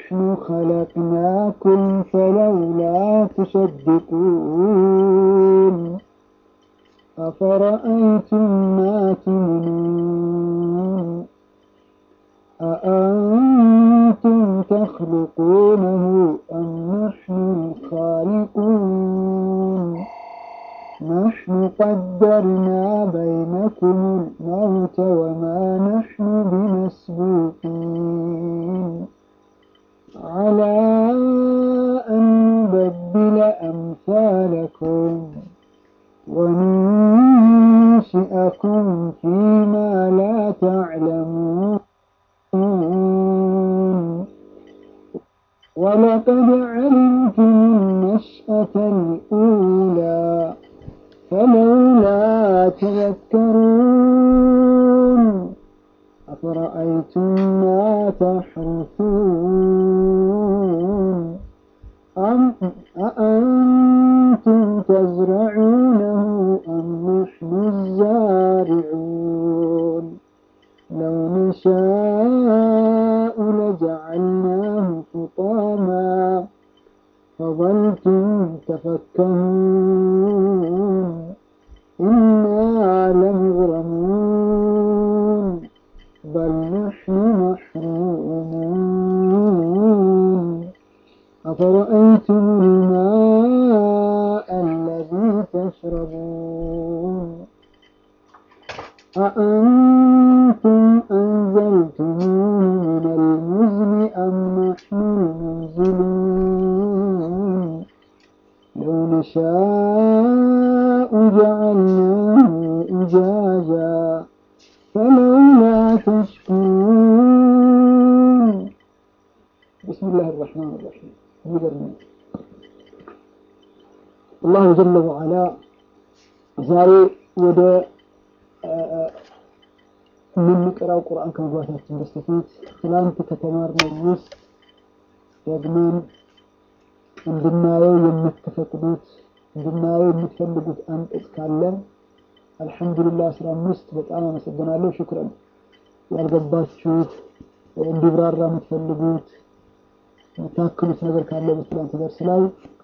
نحن خلقناكم فلولا تصدقون أفرأيتم ما تمنون أأنتم تخلقونه أم نحن الخالقون نحن قدرنا بينكم الموت وما نحن بمسبوقين على أن نبدل أمثالكم وننشئكم فيما لا تعلمون ولقد علمتم النشأة الأولى فلولا تذكرون أفرأيتم ما تحرثون أم أأنتم تزرعونه أم نحن الزارعون لو نشاء لجعلناه حطاما فظلتم تفكهون إنا لمغرمون بل نحن محرومون أفرأيتم الماء الذي تشربون أأنتم أنزلتموه من المزن أم نحن المنزلون لو نشاء جعلناه أجاجا فلولا تشكرون بسم الله الرحمن الرحيم يقرن الله جل وعلا ዛሬ ወደ የምንቀራው ቁርአን ከመግባታችን በስተፊት ትላንት ከተማርነው ውስጥ ደግመን እንድናየው የምትፈቅዱት እንድናየው የምትፈልጉት አንቀጽ ካለ አልሐምዱሊላህ አስራ አምስት በጣም አመሰግናለሁ። ሽክረን ያልገባችሁት እንዲብራራ የምትፈልጉት የምታክሉት ነገር ካለ በትላንት ደርስ ላይ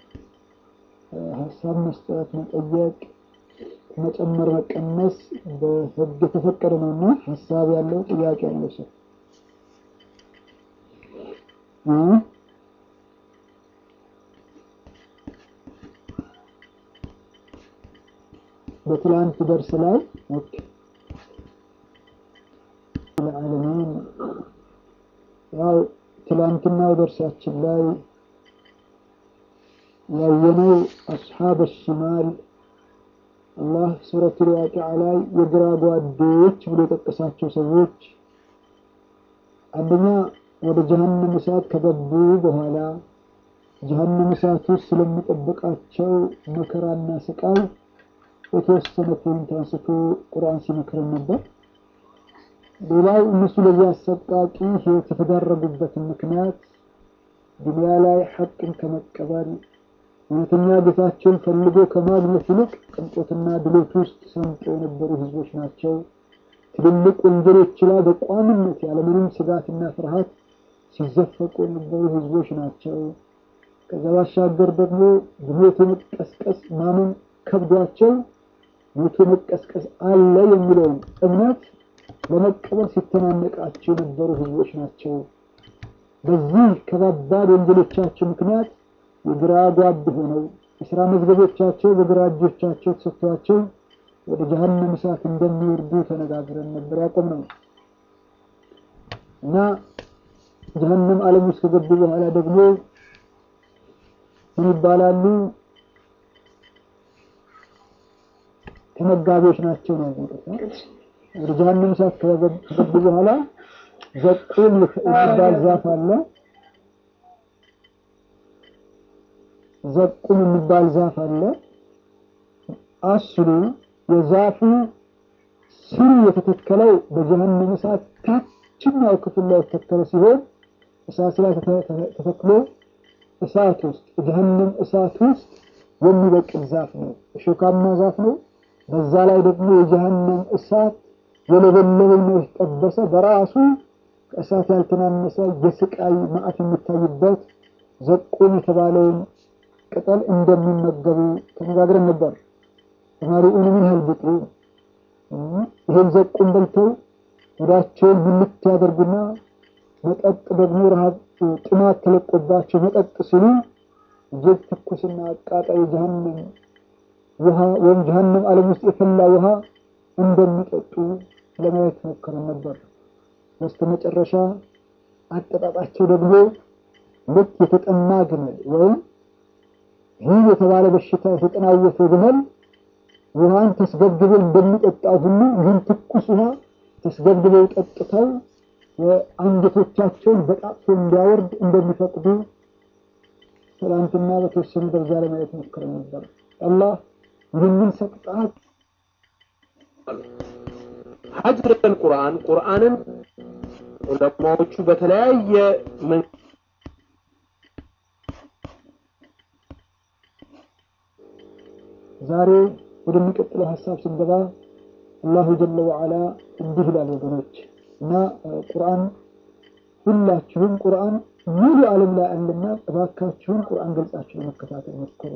ሀሳብ መስጠት፣ መጠየቅ፣ መጨመር፣ መቀነስ በህግ የተፈቀደ ነውና ሀሳብ ያለው ጥያቄ ያለው ሰው በትላንት ደርስ ላይ ለዓለሚን ያው ትላንትናው ደርሳችን ላይ ያየነው አስሓብ ሽማል አላህ ሱረቱል ዋቂዓ ላይ የግራ ጓዶች ብሎ የጠቀሳቸው ሰዎች አንደኛ ወደ ጀሀነም እሳት ከገቡ በኋላ ጀሀነም እሳት ውስጥ ስለሚጠብቃቸው መከራና ስቃይ የተወሰነ ፖይንት አንስቶ ቁርአን ሲመክረን ነበር። ሌላው እነሱ ለዚህ አሰቃቂ ህይወት የተዳረጉበትን ምክንያት ዱንያ ላይ ሐቅን ከመቀበል እውነተኛ ጌታቸውን ፈልጎ ከማግኘት ይልቅ ቅንጦትና ድሎት ውስጥ ሰምጠው የነበሩ ህዝቦች ናቸው። ትልልቅ ወንጀሎች ላይ በቋሚነት ያለምንም ስጋትና ፍርሃት ሲዘፈቁ የነበሩ ህዝቦች ናቸው። ከዛ ባሻገር ደግሞ በሞት መቀስቀስ ማመን ከብዷቸው ሞቶ መቀስቀስ አለ የሚለውን እምነት ለመቀበል ሲተናነቃቸው የነበሩ ህዝቦች ናቸው። በዚህ ከባባድ ወንጀሎቻቸው ምክንያት የግራ ጓድ ሆነው የስራ መዝገቦቻቸው በግራ እጆቻቸው ተሰጥቷቸው ወደ ጀሀነም እሳት እንደሚወርዱ ተነጋግረን ነበር ያቆምነው እና ጀሀነም ዓለም ውስጥ ከገቡ በኋላ ደግሞ ምን ይባላሉ? ተመጋቢዎች ናቸው ነው ወደ ጀሀነም እሳት ከገቡ በኋላ ዘቁም የሚባል ዛፍ አለ። ዘቁም የሚባል ዛፍ አለ። አስሉ የዛፉ ስሩ የተተከለው በጀሀነም እሳት ታችኛው ክፍል ላይ የተተከለ ሲሆን እሳት ላይ ተተክሎ እሳት ውስጥ ጀሀነም እሳት ውስጥ የሚበቅል ዛፍ ነው። እሾካማ ዛፍ ነው። በዛ ላይ ደግሞ የጀሀነም እሳት የለበለበና የተጠበሰ በራሱ ከእሳት ያልተናነሰ የስቃይ መዓት የሚታይበት ዘቁም የተባለውን ቅጠል እንደሚመገቡ ተነጋግረን ነበር። ተማሪውን ምን ያህል ብጡ ይህን ዘቁም በልተው ወዳቸውን ምልት ያደርጉና መጠጥ ደግሞ ረሃብ ጥማት ተለቆባቸው መጠጥ ሲሉ እጅግ ትኩስና አቃጣይ ጀሀነም ውሃ ወይም ጀሀነም ዓለም ውስጥ የፈላ ውሃ እንደሚጠጡ ለማየት ሞክረን ነበር። በስተ መጨረሻ አጠጣጣቸው ደግሞ ልክ የተጠማ ግመል ወይም ይህ የተባለ በሽታ የተጠናወተ ግመል ውሃን ተስገብግበው እንደሚጠጣ ሁሉ ይህን ትኩስ ውሃ ተስገብግበው ጠጥተው አንገቶቻቸውን በጣጥፎ እንዲያወርድ እንደሚፈቅዱ ትላንትና በተወሰነ ደረጃ ለማየት ሞክረን ነበር። አላህ ይህንን ሰቅጣት ሀጅረል ቁርአን ቁርአንን ዑለማዎቹ በተለያየ ዛሬ ወደሚቀጥለው ሀሳብ ስንገባ አላሁ ጀለ ወዓላ እንዲህ ይላል ወገኖች እና ቁርአን ሁላችሁም ቁርአን ሙሉ ዓለም ላይ አለና እባካችሁን ቁርአን ገልጻችሁ ለመከታተል ሞክሩ።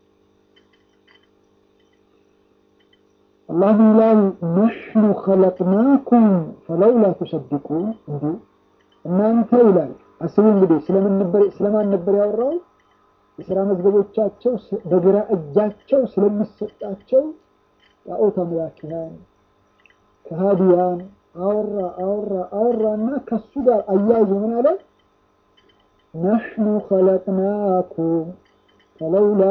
አላህ ይላል ነሕኑ ኸለቅናኩም ፈለውላ ቱሰድቁን። እንዲሁ እናንተ ይላል አስቡ እንግዲህ ስለማን ነበር ያወራው? የሥራ መዝገቦቻቸው በግራ እጃቸው ስለሚሰጣቸው ጣዖት አምላኪያን ከሃዲያን አወራ አወራ አወራና ከሱ ጋር አያይዞ ምን አለ? ነሕኑ ኸለቅናኩም ፈለውላ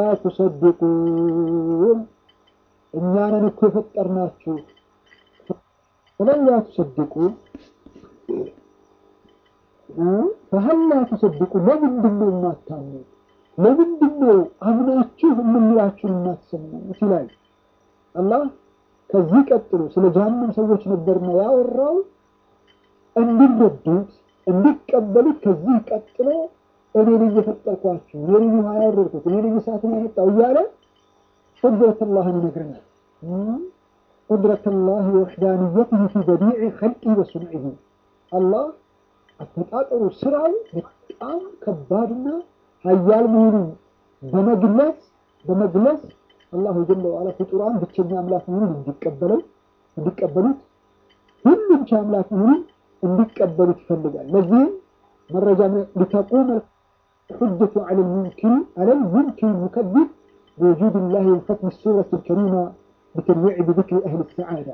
ቱሰድቁን እኛንን እኮ የፈጠርናችሁ ፈለውላ ቱሰድቁን ፈሀላ ቱሰድቁን ለምንድን ነው የማታምኑት? ለምንድን ነው አምናችሁ የምንላችሁን የማትሰሙት? ይላል አላህ። ከዚህ ቀጥሎ ስለ ጀሀነም ሰዎች ነበርና ያወራው እንዲረዱት እንዲቀበሉት። ከዚህ ቀጥሎ እኔ ነኝ የፈጠርኳችሁ፣ እኔ ነኝ ውሃ ያወረድኩት፣ እኔ ነኝ እሳትን ያመጣው እያለ ቁድረተላህን ይነግረናል። ቁድረተላህ ወወሕዳንየትህ ፊ በዲዕ ኸልቂ ወሱንዒህ አላህ አፈጣጠሩ ስራው በጣም ከባድና ሀያል መሆኑን በመግለጽ በመግለጽ አላሁ ጀለ ወዓላ ፍጡራን ብቸኛ አምላክ መሆኑን እንዲቀበለው እንዲቀበሉት ሁሉም ቻ አምላክ መሆኑን እንዲቀበሉት ይፈልጋል። ለዚህም መረጃ ሊተቁመ ሑጀቱ ዐለ ልሙንኪን ዐለ ልሙንኪን ሙከዚብ بوجود الله وختم السورة الكريمة بتنويع بذكر أهل السعادة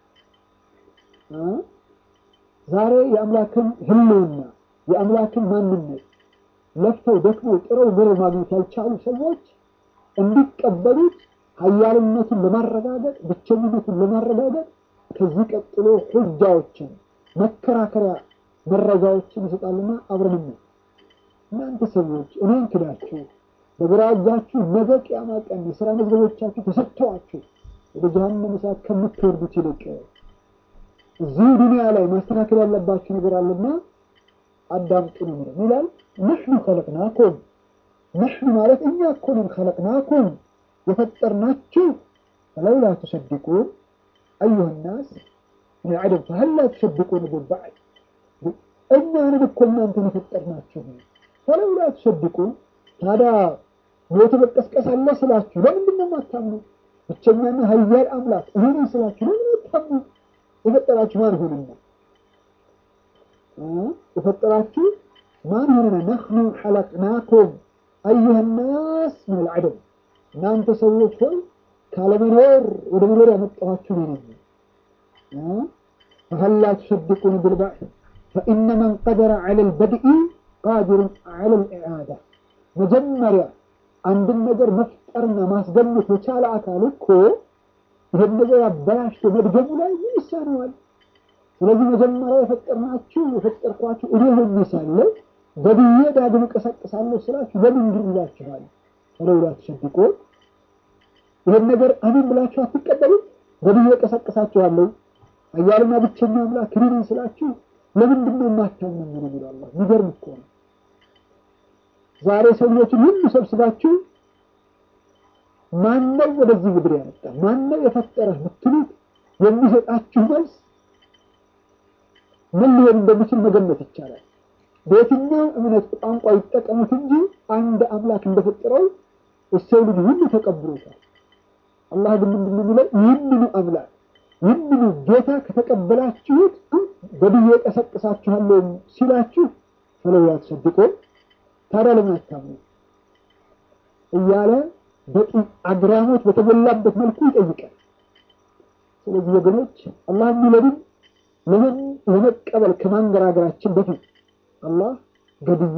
ዛሬ የአምላክን ህልውና የአምላክን ማንነት ለፍተው ደክመው ጥረው ምረው ማግኘት ያልቻሉ ሰዎች እንዲቀበሉት ሀያልነቱን ለማረጋገጥ ብቸኝነቱን ለማረጋገጥ ከዚህ ቀጥሎ ሁጃዎችን መከራከሪያ መረጃዎችን ይሰጣልና አብረን ነው። እናንተ ሰዎች እኔን ክዳችሁ በግራ እጃችሁ ነገ ቅያማ ቀን የሥራ መዝገቦቻችሁ ተሰጥተዋችሁ ወደ ጀሀነም እሳት ከምትወርዱት ይልቅ እዚሁ ዱንያ ላይ ማስተካከል ያለባችሁ ነገር አለና አዳምጡ ነው የሚለው ይላል። ነሕኑ ኸለቅናኩም ነሕኑ ማለት እኛ እኮ ነን ኸለቅናኩም የፈጠርናችሁ ፈለውላ ቱሰድቁን አዩሃ ናስ ምን ዐደም ፈሀላ ቱሰድቁን ብልበዕድ እኛንን እኮ እናንተን የፈጠርናችሁ ፈለውላ ቱሰድቁን ታዲያ ሞት መቀስቀስ አለ ስላችሁ ለምንድን ነው የማታምኑ? ብቸኛና ሀያል አምላክ እኔ ነኝ ስላችሁ ለምን አታምኑ? የፈጠራችሁ ማን ሆነና? የፈጠራችሁ ማን ሆነና? ነሕኑ ሐለቅናኩም አዩሃ ናስ ምን አልዐደም እናንተ ሰዎች ሆይ ካለመኖር ወደ መኖር ያመጣኋችሁ እኔ ነኝ። ፈሀላ ቱሰድቁን ብልበዕድ ፈኢነ መን ቀደረ ዐለ ልበድኢ ቃዲሩን ዐለ ልኢዓዳ መጀመሪያ አንድን ነገር መፍጠርና ማስገኘት የቻለ አካል እኮ ይህን ነገር አበላሽቶ መድገሙ ላይ ምን ይሳነዋል? ስለዚህ መጀመሪያ የፈጠርናችሁ የፈጠርኳችሁ እኔ ሆኜ ሳለ በድዬ ዳግም እቀሰቅሳለሁ ስላችሁ ለምንድን ይላችኋል? ፈለውላ ቱሰድቁን ይህን ነገር አሜን ብላችሁ አትቀበሉም? በድዬ እቀሰቅሳችኋለሁ ኃያልና ብቸኛ አምላክ እኔ ነኝ ስላችሁ ለምንድን ነው የማታምኑ ነው የሚለው አላህ። የሚገርም እኮ ነው። ዛሬ ሰዎችን ሁሉ ሰብስባችሁ ማነው ወደዚህ ምድር ያመጣ ማነው የፈጠረህ ብትሉት የሚሰጣችሁ መልስ ምን ሊሆን እንደሚችል መገመት ይቻላል። በየትኛው እምነት ቋንቋ ይጠቀሙት እንጂ አንድ አምላክ እንደፈጠረው የሰው ልጅ ሁሉ ተቀብሎታል። አላህ ግን ምንድን ነው የሚለው? ይህንኑ አምላክ ይህንኑ ጌታ ከተቀበላችሁት በድዬ ቀሰቅሳችኋለሁ ሲላችሁ ፈለው ያትሰድቆ ታዲያ ለምን አታምኑ እያለ በቂ አግራሞት በተሞላበት መልኩ ይጠይቃል። ስለዚህ ወገኖች አላህ የሚለንን ለምን ለመቀበል ከማንገራገራችን በፊት አላህ ገድዬ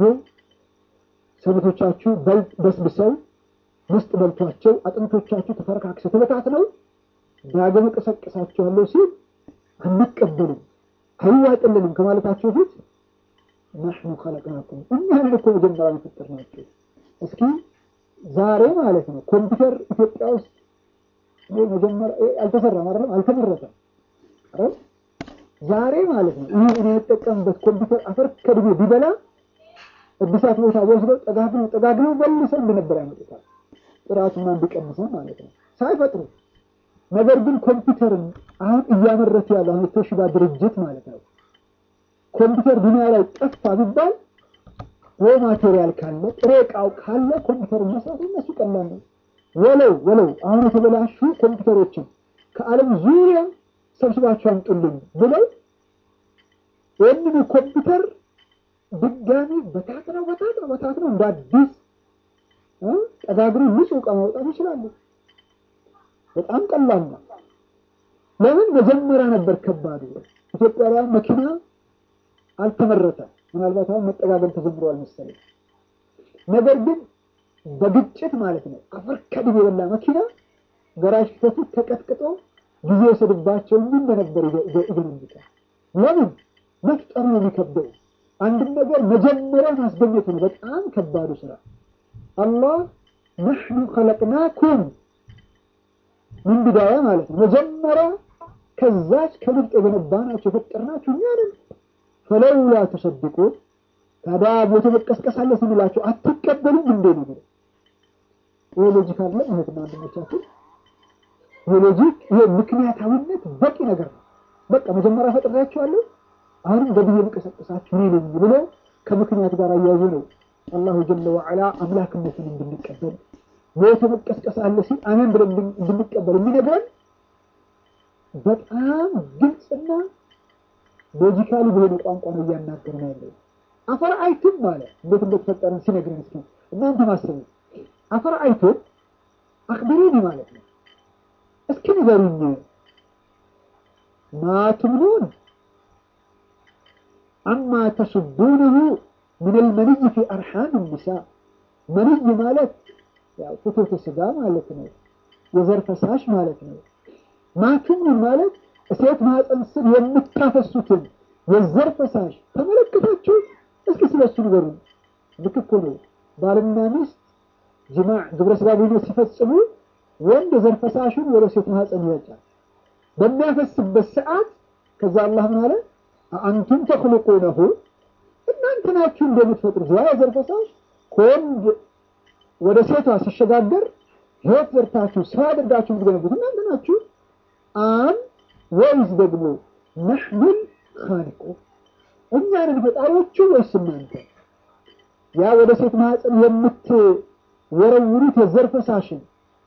ሰውነቶቻችሁ በስብሰው ውስጥ በልቷቸው አጥንቶቻችሁ ተፈረካክሰው ተበታትነው ዳግም እቀሰቅሳችኋለሁ ሲል አንቀበልም አይዋጥልንም ከማለታቸው ፊት ናሕኑ ኸለቅናኩም እኛንን እኮ መጀመሪያ የፈጠርናቸው። እስኪ ዛሬ ማለት ነው ኮምፒውተር ኢትዮጵያ ውስጥ መጀመሪያ አልተሰራም አይደለም አልተመረተም አይደል ዛሬ ማለት ነው ይህ እኔ የጠቀምበት ኮምፒውተር አፈር ከድሜ ቢበላ እድሳት ቦታ ወስደው ጠጋግነው ጠጋግነው መልሰው እንደነበር ያመጡታል። ጥራቱና እንዲቀንሰው ማለት ነው ሳይፈጥሩ። ነገር ግን ኮምፒውተርን አሁን እያመረተ ያለው አሁን የቶሺባ ድርጅት ማለት ነው ኮምፒውተር ዱኒያ ላይ ጠፋ ቢባል ወይ ማቴሪያል ካለ ጥሬ እቃው ካለ ኮምፒውተር መስራት እነሱ ቀላል ነው። ወለው ወለው አሁን የተበላሹ ኮምፒውተሮችን ከዓለም ዙሪያ ሰብስባቸው አምጡልኝ ብለው ይህንን ኮምፒውተር ድጋሚ በታትነው በታትነው በታትነው እንደ አዲስ ጠጋግሮ ንጹህ ዕቃ ማውጣት ይችላሉ። በጣም ቀላል ነው። ለምን መጀመሪያ ነበር ከባዱ። ኢትዮጵያ ላይ መኪና አልተመረተም። ምናልባት አሁን መጠጋገን ተጀምሯል መሰለኝ። ነገር ግን በግጭት ማለት ነው አፈር ከድሜ የበላ መኪና ገራዥ ፊተቱ ተቀጥቅጦ ጊዜ ወሰድባቸው እንጂ እንደነበር ይገነብታል። ለምን መፍጠሩ ነው የሚከብደው። አንድን ነገር መጀመሪያ ማስገኘቱ ነው በጣም ከባዱ ስራ። አላህ ነሕኑ ኸለቅናኩም ምን ቢዳያ ማለት ነው መጀመሪያ ከዛች ከንፍጥ የገነባናቸው የፈጠርናችሁ እኛ ነን። ፈለውላ ተሰድቁ ታዲያ ቦታ መቀስቀስ አለ ስንላቸው አትቀበሉም እንዴ ነው ይሄ ሎጂክ አለ እህትና ወንድሞቻችን ይሄ ሎጂክ ይሄ ምክንያታዊነት በቂ ነገር ነው በቃ መጀመሪያ ፈጥሬያቸዋለሁ አሁንም በብዬ መቀሰቀሳችሁ እኔ ነኝ ብሎ ከምክንያት ጋር አያይዞ ነው አላሁ ጀለ ወዐላ አምላክነትን እንድንቀበል ቦታ መቀስቀስ አለ ሲል አሜን ብለን እንድንቀበል የሚነግረን በጣም ግልጽና ሎጂካሊ በሆነ ቋንቋ ነው እያናገርን ያለው። አፈር አይቱም ማለት እንዴት እንደተፈጠረን ሲነግረን እስኪ እናንተ ማስቡ። አፈር አይቱም አክብሩኒ ማለት ነው። እስኪ ንገሩኝ ማቱምኑን አማ ተሱዱነሁ ምን ልመንይ ፊ አርሓም ኒሳ መንይ ማለት ያው ፍትወተ ስጋ ማለት ነው። የዘር ፈሳሽ ማለት ነው። ማቱምኑን ማለት ሴት ማህፀን ስር የምታፈሱትን የዘር ፈሳሽ ተመለከታችሁ? እስኪ ስለሱ ንገሩ። ልክ እኮ ነው። ባልና ሚስት ጅማዕ ግብረ ስጋ ግንኙነት ሲፈጽሙ ወንድ የዘር ፈሳሹን ወደ ሴት ማህፀን ይወጫል። በሚያፈስበት ሰዓት ከዛ አላህ ምን አለ? አንቱም ተክልቁነሁ እናንተ ናችሁ እንደምትፈጥሩት ያ የዘር ፈሳሽ ከወንድ ወደ ሴቷ ሲሸጋገር ህይወት ዘርታችሁ ሰው አድርጋችሁ የምትገነቡት እናንተ ናችሁ። አን ወይስ ደግሞ ነሕኑል ኻሊቁ እኛንን ፈጣሪዎቹ ወይስ እናንተ? ያ ወደ ሴት ማህፀን የምትወረውሩት የዘር ፈሳሽን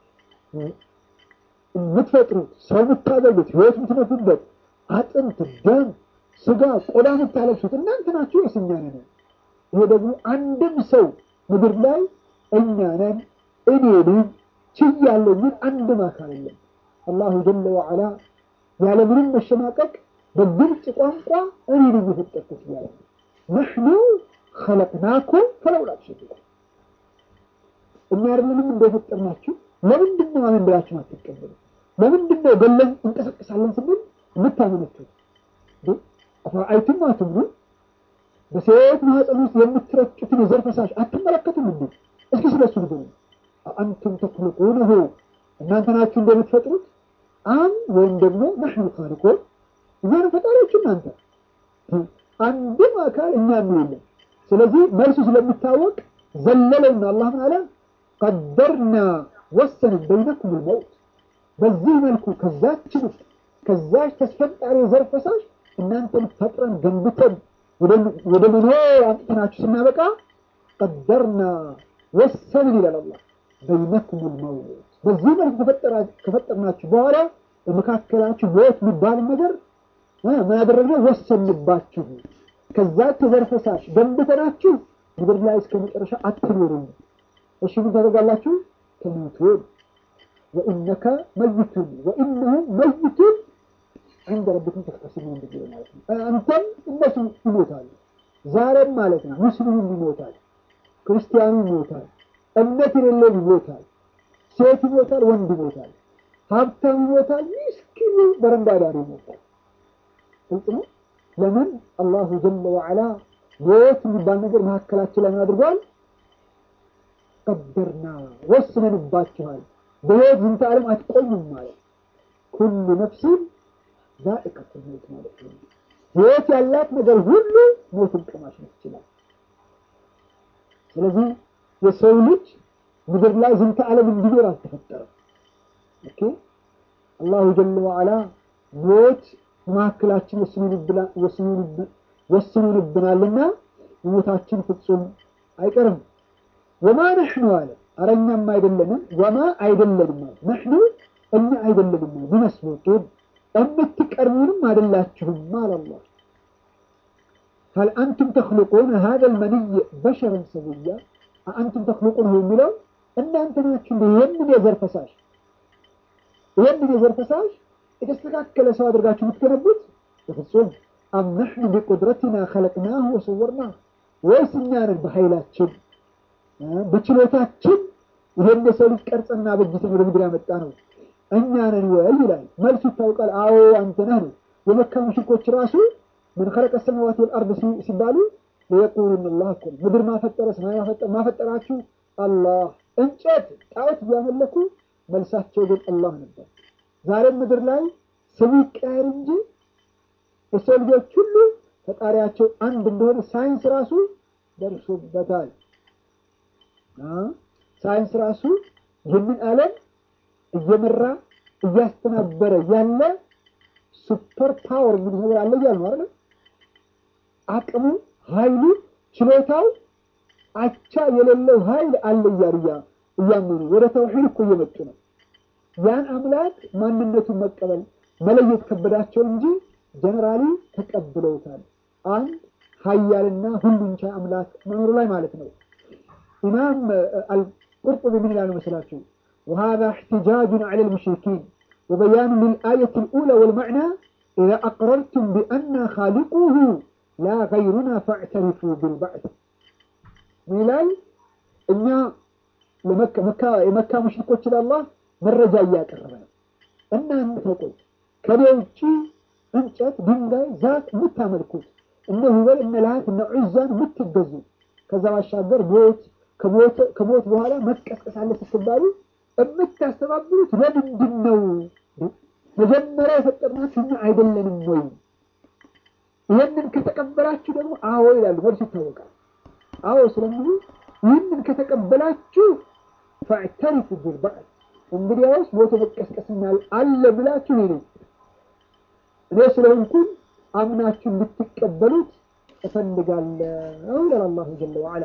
የምትፈጥሩት ሰው የምታደርጉት ህይወት የምትነፉበት አጥንት፣ ደም፣ ስጋ፣ ቆዳ የምታለብሱት እናንተ ናችሁ ወይስ እኛ ነን? ይሄ ደግሞ አንድም ሰው ምድር ላይ እኛ ነን እኔ ነኝ ችያለሁ የሚል አንድም አካል የለም። አላሁ ጀለ ወዐላ ያለምንም መሸማቀቅ በግልጽ ቋንቋ እኔ ነኝ የፈጠርኩት እያለ ነሕኑ ኸለቅናኩም ፈለውላ ትሰድቁ እኛ አይደለንም እንደፈጠርናችሁ። ለምንድን ነው አሜን ብላችሁ አትቀበሉ? ለምንድን ነው ገለን እንቀሰቅሳለን ስንል የምታመነቱት? አፈረአይቱም ማ ትምኑን በሴት ማህፀን ውስጥ የምትረጩትን የዘር ፈሳሽ አትመለከቱም እንዴ? እስኪ ስለሱ ንገሩ። አንቱም ተክልቁነሁ እናንተ ናችሁ እንደምትፈጥሩት አም ወይም ደግሞ ነሕኑ ኻሊቁን እኛ ነው ፈጣሪዎች እናንተ አንድም አካል እኛ የለም። ስለዚህ መልሱ ስለሚታወቅ ዘለለውና አላህ ምን አለ ቀደርና ወሰንን በይነኩም ልመውት በዚህ መልኩ ከዛች ውስጥ ከዛች ተስፈጣሪ ዘር ፈሳሽ እናንተን ፈጥረን ገንብተን ወደ መኖር አምጥተናችሁ ስናበቃ ቀደርና ወሰንን ይላል አላህ በይነኩም ልመውት በዚህ መልክ ከፈጠርናችሁ በኋላ በመካከላችሁ ሞት የሚባል ነገር ምን አደረግነው? ወሰንባችሁ። ከዛ ከዘር ፈሳሽ ገንብተናችሁ ምድር ላይ እስከ መጨረሻ አትኖሩም። እሺ ምን ታደርጋላችሁ? ተሞቱን ወኢነከ መይቱን ወኢነሁም መይቱን عند ربكم تختصمون بالله ማለት ነው። አንተም እነሱ ይሞታሉ። ዛሬም ማለት ነው ሙስሊሙም ይሞታል፣ ክርስቲያኑ ይሞታል፣ እምነት የሌለው ይሞታል፣ ሴት ይሞታል፣ ወንድ ይሞታል፣ ሀብታም ይሞታል፣ ምስኪኑ በረንዳ ዳር ይሞታል። ግልጽ ነው። ለምን አላሁ ጀለ ወዐላ ሞት የሚባል ነገር መካከላችን ላይ አድርጓል። ቀደርና ወስነንባችኋል። በሕይወት ዝንተ ዓለም አትቆዩም ማለት ኩሉ ነፍሲን ዛኢቀቱል ሞት ማለት ነው። ሕይወት ያላት ነገር ሁሉ ሞትን ቀማሽ ነች ይችላል። ስለዚህ የሰው ልጅ ምድር ላይ ዝንተ ዓለም እንዲኖር አልተፈጠረም። ኦኬ አላሁ ጀለ ወዐላ ሞት በመካከላችን ወስኑንብናልና ሞታችን ፍጹም አይቀርም። ወማ ነሕኑ አለ አረኛም አይደለንም። ወማ አይደለንም አለ ነሕኑ እኛ አይደለንም ቢመስሉጡን የምትቀርቡንም አይደላችሁም አለ አላህ። ሀል አንቱም ተክልቁን ሀዘ ልመንይ በሸረን ሰውያ አንቱም ተክልቁን የሚለው እናንተ ናችሁ እንደ ይህንን የዘር ፈሳሽ ይህንን የዘር ፈሳሽ የተስተካከለ ሰው አድርጋችሁ የምትገነቡት በፍጹም አም ነሕኑ ቢቁድረቲና ኸለቅናሁ ወሰወርና ወይስ እኛ ነን በኃይላችን በችሎታችን ይሄን የሰው ልጅ ቀርጸና በጅተን ወደ ምድር ያመጣ ነው እኛ ነን ወይ ይላል። መልሱ ይታወቃል። አዎ አንተ ነህ ነው። የመካ ሙሽሪኮች ራሱ ምን ኸለቀ ሰማዋት ወልአርድ ሲባሉ ለየቁሉን አላህ እኮ ምድር ማፈጠረ ሰማይ ማፈጠራችሁ አላህ። እንጨት ጣዖት እያመለኩ መልሳቸው ግን አላህ ነበር። ዛሬም ምድር ላይ ስሙ ይቀያየር እንጂ የሰው ልጆች ሁሉ ፈጣሪያቸው አንድ እንደሆነ ሳይንስ ራሱ ደርሶበታል። ሳይንስ ራሱ ይህንን ዓለም እየመራ እያስተናበረ ያለ ሱፐር ፓወር እንግዲህ ነገር አለ እያሉ ነው አይደል? አቅሙ፣ ኃይሉ፣ ችሎታው አቻ የሌለው ኃይል አለ እያሉ እያመኑ ወደ ተውሂድ እኮ እየመጡ ነው። ያን አምላክ ማንነቱን መቀበል መለየት ከበዳቸው እንጂ ጀነራሊ ተቀብለውታል። አንድ ሀያልና ሁሉን ቻይ አምላክ መኖሩ ላይ ማለት ነው። ኢማም አልቁርጡቢ ምን ይላሉ መስላችሁ? وهذا احتجاج على المشركين وبيان للآية الأولى والمعنى إذا أقررتم بأن خالقه لا غيرنا فاعترفوا بالبعث ሚላይ እኛ የመካ ሙሽሪኮች ለአላህ መረጃ እያቀረበ ነው። እናንተ ቆይ ከኔ ውጭ እንጨት፣ ድንጋይ፣ ዛፍ የምታመልኩት እነ ሁበል እነ ላት እነ ዑዛን የምትገዙ ከዛ ባሻገር ሞት ከሞት በኋላ መቀስቀስ አለ ስትባሉ የምታስተባብሩት ለምንድን ነው? መጀመሪያ የፈጠርናችሁ እኛ አይደለንም ወይ? ይህንን ከተቀበላችሁ ደግሞ አዎ ይላሉ። መልሱ ይታወቃል። አዎ ስለሚሉ ይህንን ከተቀበላችሁ ፈዕተሪፉ ቢልባዕድ እንግዲያውስ ሞቶ መቀስቀስና አለ ብላችሁ ይሄ እኔ ስለሆንኩኝ አምናችሁ እንድትቀበሉት እፈልጋለሁ ይላል አላሁ ጀለ ወዐላ።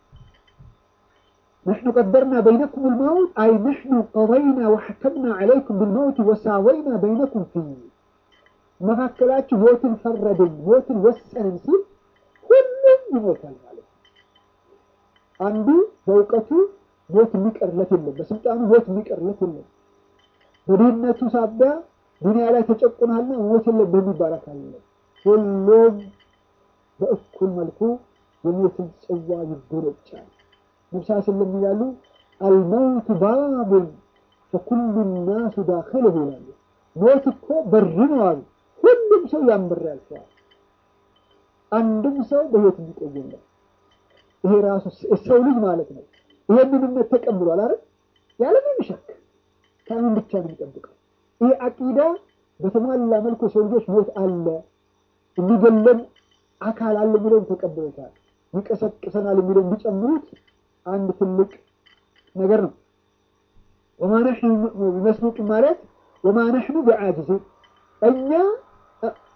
نحن قدرنا بينكم الموت أي نحن قضينا وحكمنا عليكم بالموت وساوينا بينكم فيه መካከላችሁ ሞትን ፈረድን ሞትን ወሰንን ሲል ሁሉም ይሞታል ማለት ነው። አንዱ በእውቀቱ ሞት የሚቀርለት የለም፣ በስልጣኑ ሞት የሚቀርለት የለም። በድህነቱ ሳቢያ ዱንያ ላይ ተጨቁናልና ሞት የለብህም የሚባል አካል የለም። ሁሉም በእኩል መልኩ የሞትን ጽዋ ይጎነጫል። ነብሳ ስለም ይላሉ አልመውት ባቡን ፈኩሉ ናሱ ዳኺልሁ ይላሉ። ሞት እኮ በር ነው አሉ። ሁሉም ሰው ያን በር ያልፈዋል። አንድም ሰው በህይወት የሚቆይ የለም። ይሄ ራሱ ሰው ልጅ ማለት ነው። ይሄንን እምነት ተቀብሏል አይደል? ያለምንም ሸክ ከምን ብቻ ነው የሚጠብቀው። ይሄ አቂዳ በተሟላ መልኩ የሰው ልጆች ሞት አለ፣ የሚገለን አካል አለ የሚለውን ተቀብሎታል። ይቀሰቅሰናል የሚለውን ቢጨምሩት አንድ ትልቅ ነገር ነው። ወማ ነሕኑ ቢመስሉቅ ማለት ወማ ነሕኑ ቢዓጅዚን እኛ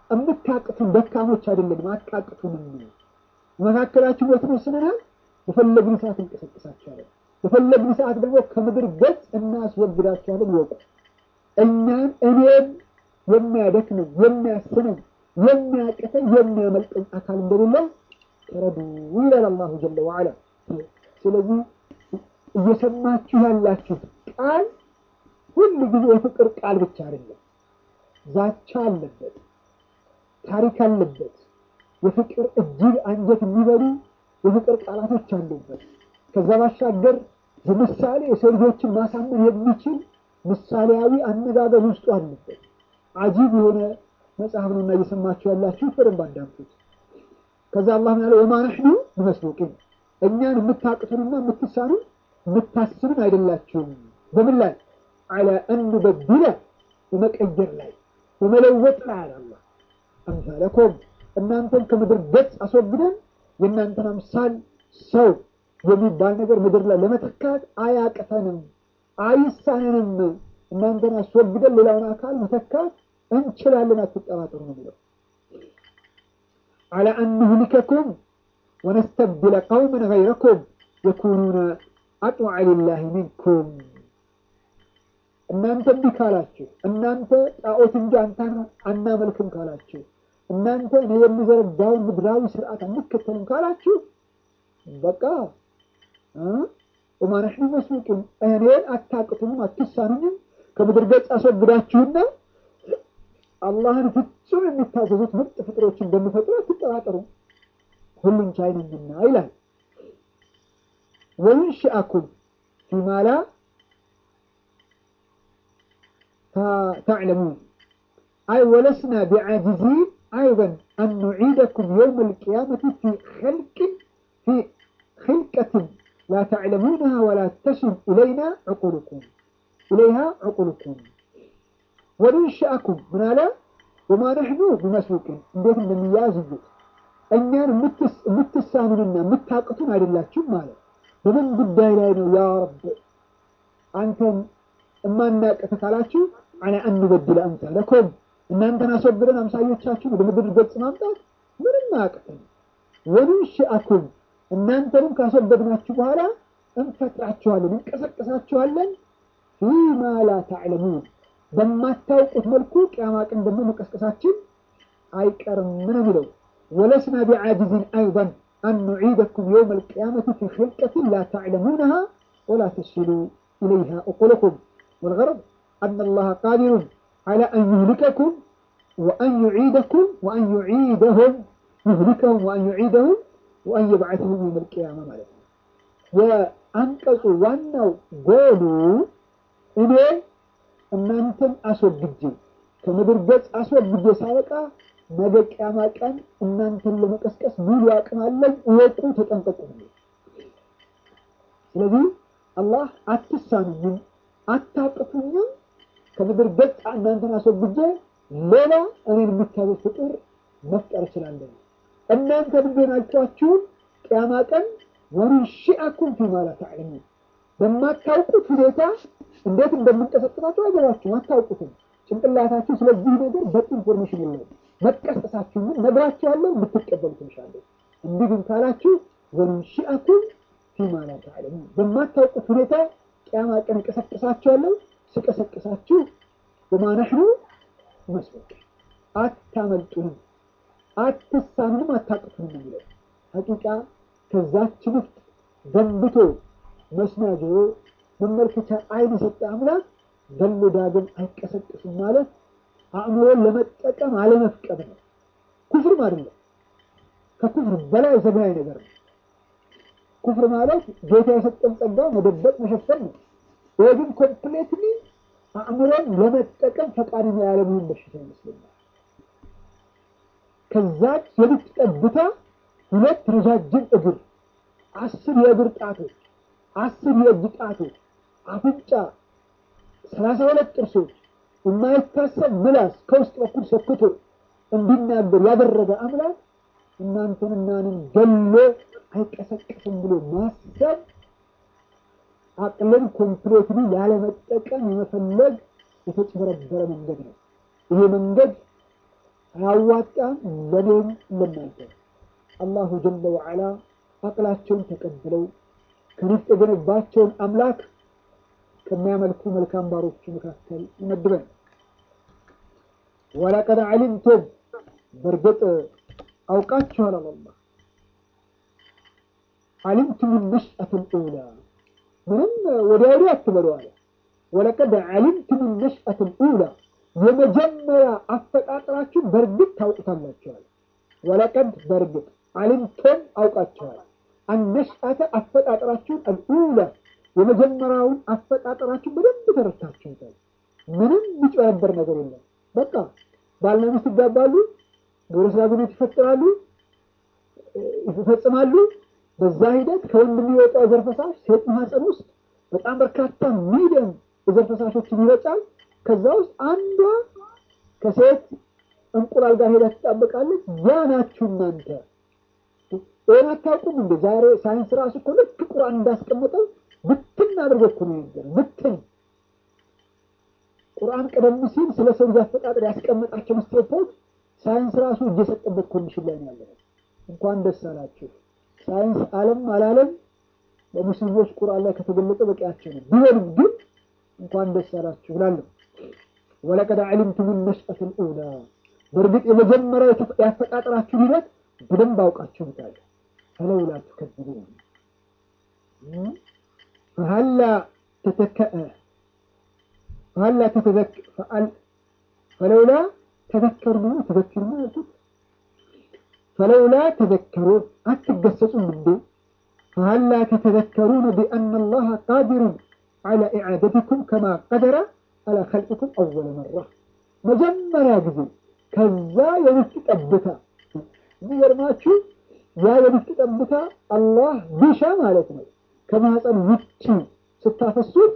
የምታቅቱን ደካሞች አይደለንም፣ አታቅቱንም። መካከላችሁ ሞት ወስነናል። በፈለግን ሰዓት እንቀሰቅሳችኋለን፣ በፈለግን ሰዓት ደግሞ ከምድር ገጽ እናስወግዳችኋለን። ይወቁ እኛን እኔም የሚያደክመኝ የሚያስነኝ የሚያቅተኝ የሚያመልጠኝ አካል እንደሌለ ተረዱ ይላል አላሁ ጀለ ወዓላ። ስለዚህ እየሰማችሁ ያላችሁት ቃል ሁል ጊዜ የፍቅር ቃል ብቻ አይደለም። ዛቻ አለበት፣ ታሪክ አለበት። የፍቅር እጅግ አንጀት የሚበሉ የፍቅር ቃላቶች አሉበት። ከዛ ባሻገር በምሳሌ የሰው ልጆችን ማሳመን የሚችል ምሳሌያዊ አነጋገር ውስጡ አለበት። አጂብ የሆነ መጽሐፍ ነውና እየሰማችሁ ያላችሁት በደንብ አዳምጡት። ከዛ አላህ ያለ ወማ ነሕኑ ብመስሉቂን እኛን የምታቅቱንና የምትሳኑን የምታስኑን አይደላችሁም። በምን ላይ አላ እንበድለ በመቀየር ላይ በመለወጥ ላይ አለ አላህ አምሳለኮም እናንተን ከምድር ገጽ አስወግደን የእናንተን አምሳል ሰው የሚባል ነገር ምድር ላይ ለመተካት አያቅተንም፣ አይሳነንም። እናንተን አስወግደን ሌላውን አካል መተካት እንችላለን፣ አትጠራጠሩ ነው የሚለው አላ አን ንህሊከኩም ወነስተብድለ ቀውመን ገይረኩም የኩኑነ አጥወዐ ሊላሂ ሚንኩም እናንተ እንዲህ ካላችሁ እናንተ ጣዖት እንጂ አንተን አናመልክም ካላችሁ እናንተ እኔ የሚዘረጋውን ምድራዊ ስርዓት አንከተልም ካላችሁ በቃ ወማ ነሕኑ መስሉቂን እኔን አታቅቱንም አትሳኑኝም ከምድር ገጽ አስወግዳችሁና አላህን ፍጹም የሚታዘዙት ምርጥ ፍጥሮች እንደሚፈጥሩ አትጠራጠሩ፣ ሁሉን ቻይ ነኝና ይላል። ወዩንሽአኩም ፊማ ላ ተዕለሙን አይ ወለስና ቢዓጅዚን አይበን አን ኑዒደኩም የውም ልቅያመት ፊ ኸልቅን ፊ ኽልቀትን ላ ተዕለሙንሃ ወላ ተስል ኢለይና ዕቁልኩም ኢለይሃ ዕቁልኩም ወንንሽአኩም ምን አለ ወማ ነሕኑ ቢመስሉቅን እንዴት እንደሚያዝዩት እኛን የምትሳኑንና የምታቅቱን አይደላችሁም ማለት በምን ጉዳይ ላይ ነው ያ ረብ አንተን እማናቅት ካላችሁ አላ አንበድለ አምሳለኩም እናንተን አስወግደን አምሳዮቻችሁን ወደ ምድር ገጽ ማምጣት ምንም አያቅተን ወንንሽአኩም እናንተንም ካስወገድናችሁ በኋላ እንፈጥራችኋለን እንቀሰቅሳችኋለን ፊማ ላ ተዕለሙን በማታውቁት መልኩ ቅያማ ቀን ደግሞ መቀስቀሳችን አይቀርም ምን የሚለው ወለስና ቢዓጅዝን አይضን አን ኑዒደኩም የውም ልቅያመት ፊ ክልቀትን ላ ተዕለሙነሃ ወላ ተስሉ ኢለይሃ እቁልኩም ወልገረብ አን አላህ ቃዲሩን على أن يهلككم وأن يعيدكم وأن يعيدهم يهلكهم وأن يعيدهم وأن يبعثهم يوم القيامة مالك የአንቀጹ ዋናው ጎሉ እኔ እናንተን አስወግጄ ከምድር ገጽ አስወግጄ ሳበቃ ነገ ቅያማ ቀን እናንተን ለመቀስቀስ ሙሉ አቅም አለኝ፣ እወቁ፣ ተጠንቀቁ። ስለዚህ አላህ አትሳኑኝም፣ አታቅቱኝም፣ ከምድር ገጽ እናንተን አስወግጄ ሌላ እኔን የሚታዘዝ ፍጡር መፍጠር እችላለሁ። እናንተ ምንድን አልኳችሁን ቅያማ ቀን ወንሺአኩም ፊማ ላ ተዕለሙን በማታውቁት ሁኔታ እንዴት እንደምንቀሰቅሳችሁ አይገባችሁም፣ አታውቁትም። ጭንቅላታችሁ ስለዚህ ነገር በቂ ኢንፎርሜሽን የለውም። መቀስቀሳችሁ ግን ነግራችኋለሁ፣ ልትቀበሉ ትንሻለሁ። እንዲህ ግን ካላችሁ ወንሺአኩም ፊማ ላ ተዕለሙን በማታውቁት ሁኔታ ቅያማ ቀን እቀሰቅሳችኋለሁ። ስቀሰቅሳችሁ ወማ ነሕኑ መስሉቅ አታመልጡንም፣ አትሳኑንም፣ አታቅቱንም የሚለው ሀቂቃ ከዛችን ውስጥ ገንብቶ መስሚያ ጆሮ መመልከቻ አይን የሰጠ አምላክ ገሎ ዳግም አይቀሰቅሱም ማለት አእምሮን ለመጠቀም አለመፍቀድ ነው። ኩፍርም አይደለም፣ ከኩፍር በላይ ዘግናኝ ነገር ነው። ኩፍር ማለት ጌታ የሰጠን ጸጋ መደበቅ መሸፈን ነው። ይህ ግን ኮምፕሌትሊ አእምሮን ለመጠቀም ፈቃደኛ ያለመሆን በሽታ ይመስለኛል። ከዛች የልጅ ጠብታ ሁለት ረጃጅም እግር፣ አስር የእግር ጣቶች፣ አስር የእጅ ጣቶች፣ አፍንጫ፣ ሰላሳ ሁለት ጥርሶች፣ የማይታሰብ ምላስ ከውስጥ በኩል ሰክቶ እንዲናገር ያደረገ አምላክ እናንተን እናንን ገሎ አይቀሰቅስም ብሎ ማሰብ አቅልን ኮምፕሌትሊ ያለመጠቀም የመፈለግ የተጭበረበረ መንገድ ነው። ይሄ መንገድ አያዋጣም ለኔም ለናንተ አላሁ ጀለ ወዓላ አቅላቸውን ተቀብለው ከንፍጥ የገነባቸውን አምላክ ከሚያመልኩ መልካም ባሮቹ መካከል ይመድበን። ወለቀድ ዓሊምቱም በእርግጥ አውቃችኋል አላህ ዓሊምቱም ነሽአት ልኡላ ምንም ወዲያ ወዲያ አትበሉ አለ። ወለቀድ ዓሊምቱም ነሽአት ልኡላ የመጀመሪያ አፈጣጠራችሁን በእርግጥ ታውቁታላችኋል። ወለቀድ በእርግጥ ዓሊምቱም አውቃችኋል አነሽአተ አፈጣጠራችሁን አልኡላ የመጀመሪያውን አፈጣጠራችሁን በደንብ ተረድታችሁታል። ምንም የሚጨረበር ነገር የለም። በቃ ባልና ሚስት ይጋባሉ፣ ግብረ ሥጋ ግንኙነት ይፈጥራሉ፣ ይፈጽማሉ። በዛ ሂደት ከወንድ የሚወጣው የዘር ፈሳሽ ሴት ማህፀን ውስጥ በጣም በርካታ ሚሊዮን የዘር ፈሳሾችን ይረጫል። ከዛ ውስጥ አንዷ ከሴት እንቁላል ጋር ሄዳ ትጣበቃለች። ያ ናችሁ እናንተ። ይህን አታውቁም እንደ ዛሬ ሳይንስ ራሱ እኮ ልክ ቁርአን እንዳስቀመጠው ብትን አድርጎ እኮ ነው ነገር ብትን ቁርአን ቀደም ሲል ስለ ሰው ልጅ አፈጣጠር ያስቀመጣቸው ስቴፖች ሳይንስ ራሱ እጅ የሰጠበት ኮንዲሽን ላይ ነው ያለነው። እንኳን ደስ አላችሁ። ሳይንስ አለም አላለም ለሙስሊሞች ቁርአን ላይ ከተገለጸ በቂያቸው ነው። ቢሆንም ግን እንኳን ደስ አላችሁ እላለሁ። ወለቀድ ዓሊምቱም ነሽአተ ልኡላ በእርግጥ የመጀመሪያው ያፈጣጠራችሁ ሂደት በደንብ አውቃችሁታል። ፈለውላ ትከذቡን ፈሀላ ተተከአ ፈሀላ ተተዘክ ፈለውላ ተዘከሩ ተዘክሩ ያልኩት ፈለውላ ተዘከሩን አትገሰጹም እንዴ? ፈሀላ ተተዘከሩን ቢአነ አላህ ቃዲሩን ዐላ ኢዓደቲኩም ከማ ቀደረ ዐላ ኸልቂኩም አወለ መራ መጀመሪያ ጊዜ ከዛ የምስጥ ጠብታ የሚገርማችሁ ያ የምስጥ ጠብታ አላህ ቢሻ ማለት ነው ከማህፀን ውጭ ስታፈሱት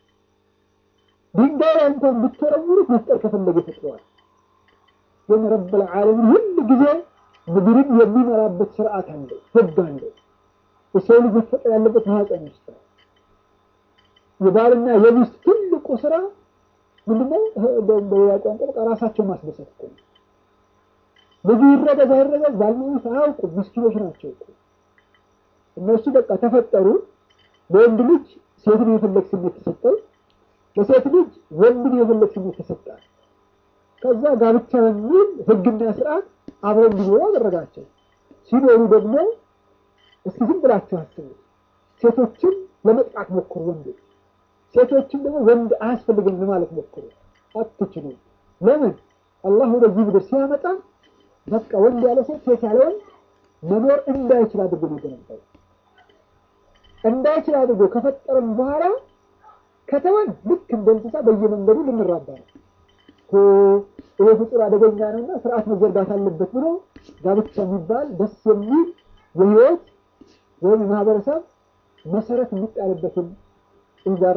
ድንጋይ ላይ እንኳን ብትወረውሩት መፍጠር ከፈለገ ይፈጥረዋል። ግን ረብል ዓለሚን ሁል ጊዜ ምድርን የሚመራበት ስርዓት አለው፣ ህግ አለው። የሰው ልጅ መፈጠር ያለበት ማህፀን ውስጥ ነው። የባልና የሚስት ትልቁ ስራ ምንድነው? በሌላ ቋንቋ በቃ ራሳቸውን ማስደሰት እኮ ነው። ልጁ ይረገዝ አይረገዝ ባልና ሚስት አያውቁም፣ ምስኪኖች ናቸው እኮ እነሱ በቃ ተፈጠሩ። ለወንድ ልጅ ሴትን የፈለግ ስሜት ተሰጠው፣ ለሴት ልጅ ወንድን የፈለግ ስሜት ተሰጣል። ከዛ ጋብቻ በሚል ህግና ስርዓት አብረው እንዲኖሩ አደረጋቸው። ሲኖሩ ደግሞ እስኪ ዝም ብላችሁ አስቡት። ሴቶችን ለመጥቃት ሞክሩ ወንዶች፣ ሴቶችን ደግሞ ወንድ አያስፈልግም ለማለት ሞክሩ። አትችሉም። ለምን? አላህ ወደዚህ ምድር ሲያመጣ በቃ ወንድ ያለ ሴት፣ ሴት ያለ ወንድ መኖር እንዳይችል አድርጎ ነው የገነባው። እንዳይችል አድርጎ ከፈጠረን በኋላ ከተወን ልክ እንደ እንስሳ በየመንገዱ ልንራባ ነው። ይሄ ፍጡር አደገኛ ነውና ስርዓት መዘርጋት አለበት ብሎ ጋብቻ የሚባል ደስ የሚል የህይወት ወይም የማህበረሰብ መሰረት የሚጣልበትን ኢንዛር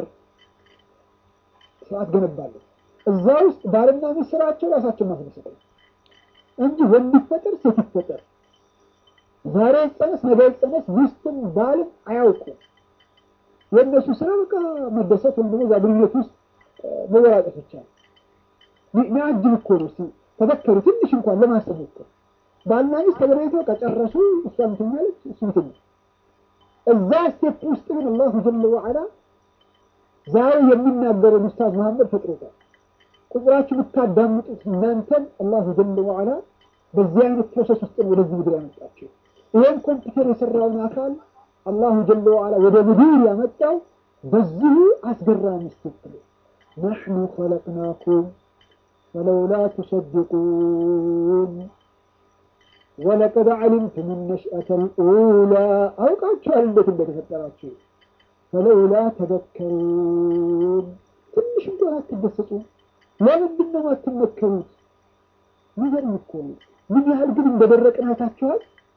ስርዓት ገነባለን። እዛ ውስጥ ባልና ሚስት ስራቸው ራሳቸው ማስደሰት ነው እንጂ ወንድ ይፈጠር ሴት ይፈጠር ዛሬ ጸነስ ነገ ጸነስ ሚስትም ባልም አያውቁም። የእነሱ ስራ በቃ መደሰት ወይም ደግሞ እዛ ግንኙነት ውስጥ መወራጨት ብቻ ነው። ሚያጅብ እኮ ነው። እስኪ ተዘከሩ ትንሽ እንኳን ለማሰብ እኮ ባልና ሚስት ተገናኝተው ከጨረሱ እሷ ምትኛለች እሱ ምትኛ እዛ ስቴፕ ውስጥ ግን አላሁ ጀለ ወዓላ ዛሬ የሚናገረን ኡስታዝ መሐመድ ፈጥሮታል። ቁጥራችሁ ብታዳምጡት እናንተን አላሁ ጀለ ወዓላ በዚህ አይነት ፕሮሰስ ውስጥ ነው ወደዚህ ምድር ያመጣቸው። ይህን ኮምፒውተር የሰራውን አካል አላሁ ጀለ ወዓላ ወደ ምድር ያመጣው በዚሁ አስገራሚ ስቴፕ ነው። ነሕኑ ኸለቅናኩም ፈለውላ ቱሰድቁን ወለቀድ ዓሊምቱም ነሽአተ ልኡላ አውቃችኋል እንዴት እንደተፈጠራችሁ። ፈለውላ ተዘከሩን ትንሽ እንኳን አትደሰጡ። ለምንድን ነው አትመከሩት? ሚገርም እኮ ነው። ምን ያህል ግን እንደደረቅን አይታችኋል።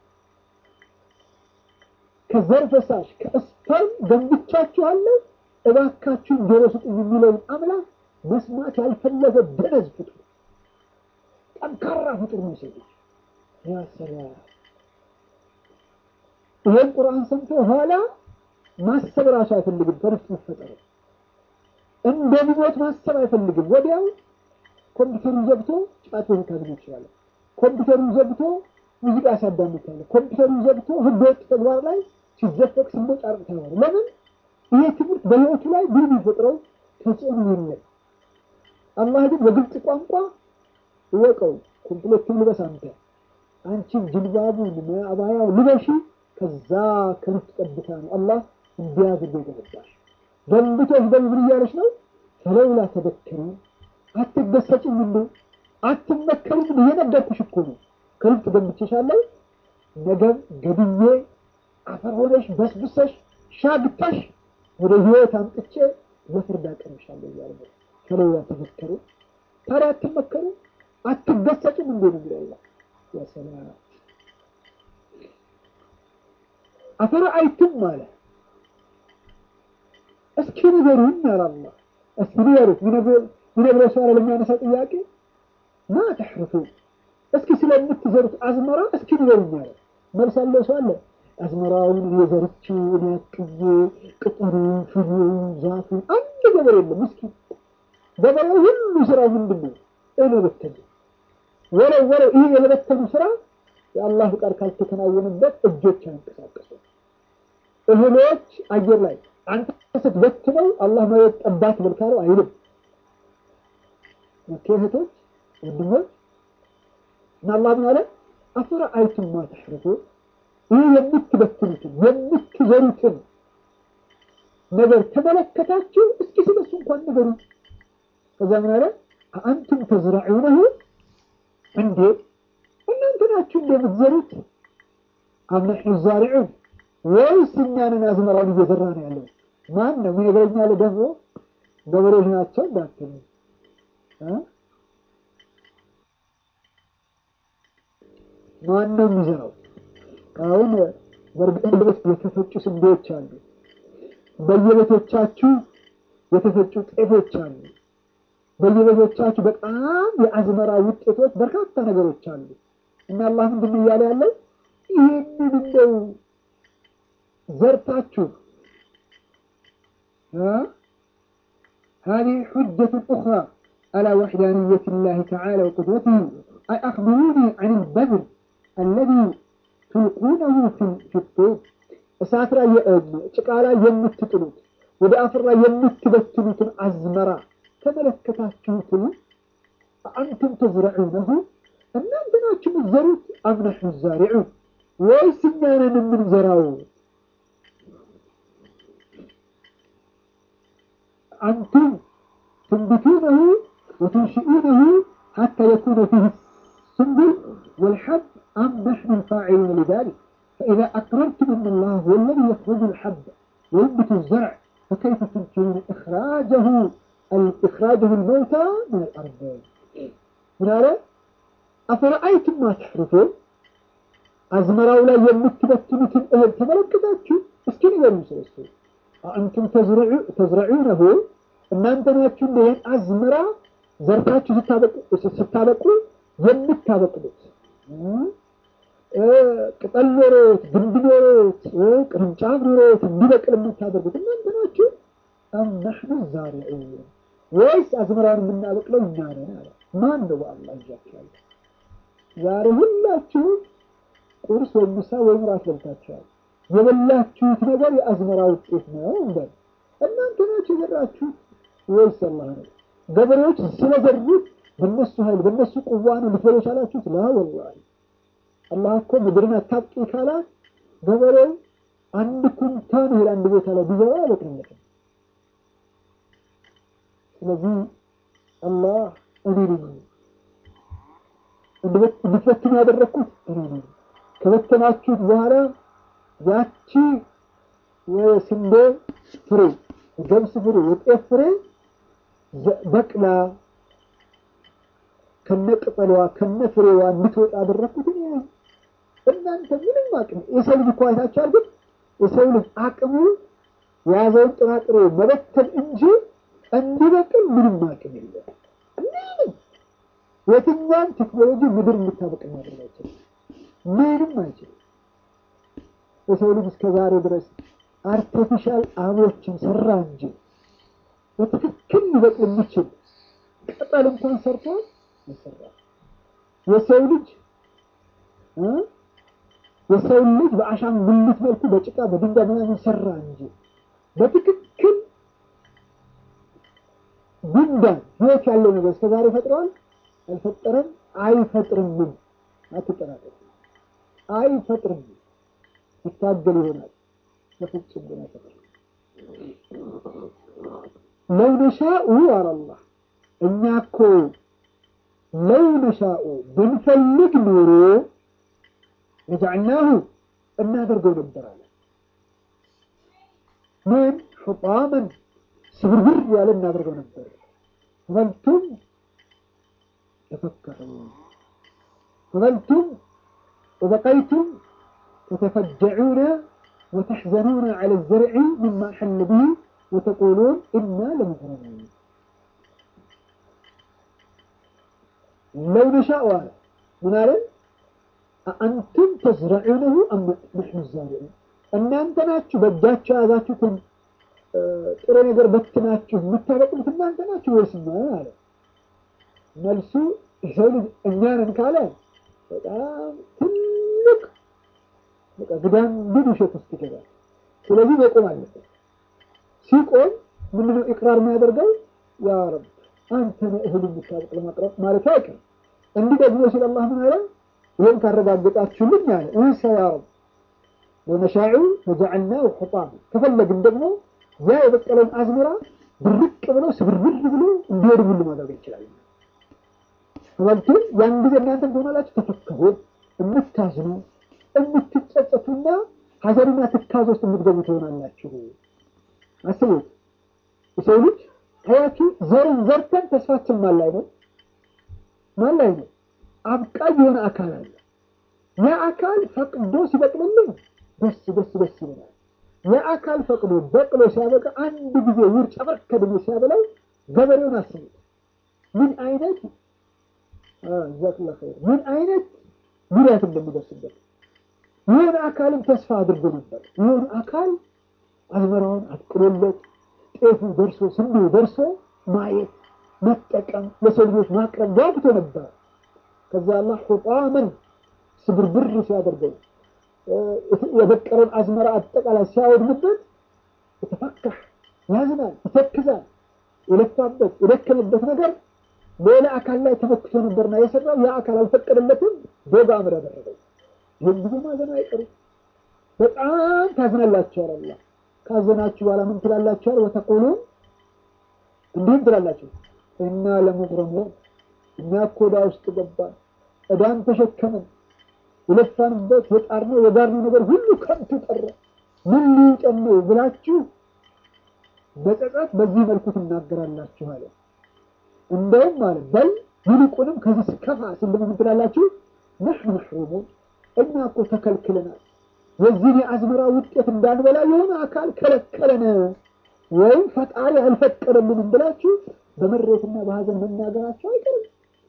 ከዘር ፈሳሽ ከስፐርም ገንብቻችኋለሁ እባካችሁን ጆሮ ስጡኝ የሚለውን አምላክ መስማት ያልፈለገ ደነዝ ፍጡር፣ ጠንካራ ፍጡር ነው ሰው ልጅ። ያ ሰላም! ይሄን ቁርአን ሰምቶ ኋላ ማሰብ ራሱ አይፈልግም። ከነፍስ መፈጠሩ እንደሚሞት ማሰብ አይፈልግም። ወዲያው ኮምፒውተሩን ዘግቶ ጫት ቤት ካገኘ ይችላል። ኮምፒውተሩን ዘግቶ ሙዚቃ ሲያዳምጣለ፣ ኮምፒውተሩን ዘግቶ ህገወጥ ተግባር ላይ ሲዘፈቅ ሲቦጫረቅ ታያለ። ለምን? ይሄ ትምህርት በህይወቱ ላይ ምን የሚፈጥረው ተጽዕኖ የለም። አላህ ግን በግልጽ ቋንቋ እወቀው፣ ኮምፕሌቱን ልበስ አንተ አንቺን ጅልባቡን አባያው ልበሺ። ከዛ ከልት ጠብታ ነው አላህ እንዲያድርገ ገነባሽ። ገንብቶች በምን እያለች ነው? ፈለውላ ተበከሩ አትገሰጭም እንዴ? አትመከሩም እንዴ? የነገርኩሽ እኮ ነው። ከልት ገንብቼሻለሁ። ነገም ገድዬ አፈር ሆነሽ በስብሰሽ ሻግታሽ ወደ ህይወት አምጥቼ ለፍርድ አቀርብሻለሁ እያለ ነው። ፈለውላ ተበከሩ ታዲያ አትመከሩ አትገሰጭም እንዴ ነው የሚለው ወሰላም አፈረአይቱም አለ እስኪ ንገሩኝ አለ አላህ። እስኪ ንገሩት ሚነግረው ሰው ለሚያነሳው ጥያቄ ማ ተሕርፉ እስኪ ስለምትዘሩት አዝመራ እስኪ ንገሩኝ አለ። መልስ አለው ሰው አለ። አዝመራውን የዘርች ያቅዬ ቅጠሩን፣ ፍሬውን፣ ዛፉን አንድ ገበሬ የለም። እስኪ ገበሬው ሁሉ ስራው ምንድን ነው? እህል መበተን ወለው ወለው ይህ የመበተኑ ስራ የአላህ ፍቃድ ካልተከናወነበት እጆች አያንቀሳቀሱ። እህሎች አየር ላይ አንተ ስትበትነው አላህ መሬት ጠባት መልካለው አይልም። ኦኬ እህቶች፣ ወንድሞች እና አላህ ምን አለ? አፈረአይቱም ማ ተሕርሱ ይህ የምትበትኑትን የምትዘሩትን ነገር ተመለከታችሁ? እስኪ ስለሱ እንኳን ነገሩ። ከዛ ምን አለ? አአንቱም ተዝረዑነሁ እንዴ እናንተ ናችሁ እንደምትዘሩት አም ነሕኑ ዛሪዑን ወይስ እኛንን አዝመራውን እየዘራ ነው ያለው? ማን ነው የሚነግረኝ? አለ ደግሞ ገበሬዎች ናቸው እንዳትሉ ማን ነው የሚዘራው? አሁን በእርግጥ ቤት የተፈጩ ስንዴዎች አሉ። በየቤቶቻችሁ የተፈጩ ጤፎች አሉ። በየቤቶቻችሁ በጣም የአዝመራ ውጤቶች በርካታ ነገሮች አሉ። እና አላህ ምንድን ነው እያለ ያለው ይህንን እንደው ዘርታችሁ هذه حجة أخرى على وحدانية الله تعالى وقدرته أي أخبروني عن البذر الذي تلقونه في الطوب እሳት ላይ ጭቃ ላይ የምትጥሉት ወደ አፈር ላይ የምትበትኑትን አዝመራ ተመለከታችሁትን? አንቱም ተዝረዑነሁ እናንተ ናችሁ የምትዘሩት? አም ነሕኑ ዛሪዑን ወይስ እኛ ነን የምንዘራው? አንቱም ትንቢቱነሁ ወቱንሽኡነሁ ሐታ የኩነ ፊህ ስንቡል ወልሐብ አም ነሕኑ ልፋዒሉነ ሊዛሊክ فإذا أقررتم أن الله هو الذي يخرج الحب وينبت الزرع فكيف تنكرون إخراجه إخراجه الموتى من الأرض من هذا أفرأيتم ما تحرثون أزمراو لا يمتبتنة الأهل تملكتاتشو اسكي نقول مسلسل أنتم تزرعونه أن أنت ناتشو لين أزمرا زرتاتشو ستابقوا يمتابقوا ቅጠል ኖሮት ግንድ ኖሮት ቅርንጫፍ ኖሮት እንዲበቅል የምታደርጉት እናንተ ናችሁ። አም ነሕኑ ዛሪዑን ወይስ አዝመራውን የምናበቅለው እኛ ነን አለ። ማን ነው በአላህ ይዣችኋል። ዛሬ ሁላችሁም ቁርስ ወይም ምሳ ወይም ራት በልታችኋል። የበላችሁት ነገር የአዝመራ ውጤት ነው እንበል። እናንተ ናችሁ የዘራችሁት ወይስ አላህ ነው? ገበሬዎች ስለዘሩት በነሱ ኃይል በነሱ ቁዋ ነው ልትበሉ ቻላችሁት? ላ ወላሂ አላህ እኮ ምድርን አታብቂ ካላት ገበሬው አንድ ኩንታን እህል አንድ ቦታ ላይ ቢዘራ አይበቅልለትም። ስለዚህ አላህ እኔ ነኝ እንድትበትኑ ያደረግኩት እኔ ነኝ። ከበተናችሁት በኋላ ያቺ የስንዴ ፍሬ፣ የገብስ ፍሬ፣ የጤፍ ፍሬ በቅላ ከነ ቅጠሏ ከነ ፍሬዋ እንድትወጣ ያደረግኩት እኔ ነኝ። እናንተ ምንም አቅም የሰው ልጅ እኮ አይታችኋል። ግን የሰው ልጅ አቅሙ የያዘውን ጥራጥሬ መበተን እንጂ እንዲበቅል ምንም አቅም የለም። ምንም የትኛም ቴክኖሎጂ ምድር እንድታበቅል ማድረግ አይችልም። ምንም አይችልም። የሰው ልጅ እስከ ዛሬ ድረስ አርቲፊሻል አበቦችን ሰራ እንጂ በትክክል ሊበቅል የሚችል ቅጠል እንኳን ሰርቷል ይሰራል። የሰው ልጅ የሰው ልጅ በአሻንጉሊት መልኩ በጭቃ በድንጋይ ምናምን ሰራ እንጂ በትክክል ጉንዳን ህይወት ያለው ነገር እስከዛሬ ፈጥረዋል? አልፈጠረም፣ አይፈጥርምም። አትጠራጠሩ፣ አይፈጥርም። ይታገል ይሆናል፣ በፍጹም ግን አይፈጥርም። ለው ነሻኡ አላላህ እኛ እኮ ለው ነሻኡ ብንፈልግ ኖሮ ለጀዐልናሁ እናደርገው ነበር አለ። ምን ሑጣመን ስብርብር ያለ እናደርገው ነበር። ፈበልቱም ተፈከሩ ፈበልቱም ወበቀይቱም ተተፈጀዑነ ወተሕዘኑነ ዐለ ዘርዒ ሚማ ሐለ ብሂ ወተቁሉን ኢና ለሙሕረሙን ለው ነሻኡ አለ ምን አለን? አንቱም ተዝረዑነሁ አም ነሕኑ ዛሪዑን እናንተ ናችሁ በእጃችሁ የያዛችሁትን ጥሬ ነገር በትናችሁ የምታበቅሉት እናንተ ናችሁ ወይስ እኛ አለ። መልሱ የሰው ልጅ እኛንን ካለ በጣም ትልቅ በቃ ግዳንግድ ውሸት ውስጥ ይገባል። ስለዚህ መቆም አለበት። ሲቆም ምንድነው ኢቅራር የሚያደርገው? ያ ረብ አንተ ነህ እህል የምታበቅ ለማቅረብ ማለት አይቀርም። እንዲህ ደግሞ ሲል አላህ ምን አለ? ይህን ካረጋገጣችሁልኝ አለ እንሰ ያ ረብ ወነሻዑ ወጀዐልናሁ ሑጣማ ከፈለግን ደግሞ ያ የበቀለውን አዝመራ ብርቅ ብሎ ስብርብር ብሎ እንዲወድም ሁሉ ማድረግ እንችላለን። ወልቱም ያን ጊዜ እናንተም ትሆናላችሁ ተፈከሩ የምታዝኑ የምትጸጸቱና ሀዘንና ትካዝ ውስጥ የምትገቡ ትሆናላችሁ። አስቡት፣ የሰው ልጅ ታያችሁ፣ ዘርን ዘርተን ተስፋችን ማን ላይ ነው? ማን ላይ ነው? አብቃይ የሆነ አካል አለ። ያ አካል ፈቅዶ ሲበቅልልን ደስ ደስ ደስ ይለናል። የአካል ፈቅዶ በቅሎ ሲያበቃ አንድ ጊዜ ውርጭ ጨመር ከድሜ ሲያበላው ገበሬውን አስቡት። ምን አይነት ዛክላ ኸይር ምን አይነት ጉዳት እንደሚደርስበት የሆነ አካልም ተስፋ አድርጎ ነበር። የሆነ አካል አዝመራውን አጥቅሎለት ጤፉ ደርሶ ስንዴው ደርሶ ማየት መጠቀም ለሰው ልጆች ማቅረብ ጓጉቶ ነበር። ከዛ አላህ ሑጣመን ስብርብር ሲያደርገው የበቀለን አዝመራ አጠቃላይ ሲያወድምበት የተፈካህ ያዝናል፣ ይተክዛል። የለፋበት የደከመበት ነገር ሌላ አካል ላይ ተመክቶ ነበርና የሰራው ያ አካል አልፈቀደለትም፣ ዶግ አምር ያደረገው። ይህን ጊዜ ማዘን አይቀርም። በጣም ታዝናላችኋል። አላህ ካዘናችሁ በኋላ ምን ትላላችኋል? ወተቁሉን እንዲህም ትላላችሁ፣ እና ለሙግረሙን እኛ እኮ ዕዳ ውስጥ ገባን፣ ዕዳን ተሸከምን የለፋንበት የጣርነው የጋርነው ነገር ሁሉ ከንቱ ቀረ፣ ምን ሊውጠን ነው ብላችሁ በጸጸት በዚህ መልኩ ትናገራላችሁ አለ። እንደውም አለ በል ይልቁንም ከዚህ ከፋ ሲል ደግሞ ምን ትላላችሁ? ነሕኑ መሕሩሙን እኛ እኮ ተከልክለናል፣ የዚህን የአዝመራ ውጤት እንዳንበላ የሆነ አካል ከለከለን፣ ወይም ፈጣሪ አልፈቀደልንም ብላችሁ በምሬትና በሀዘን መናገራቸው አይቀርም።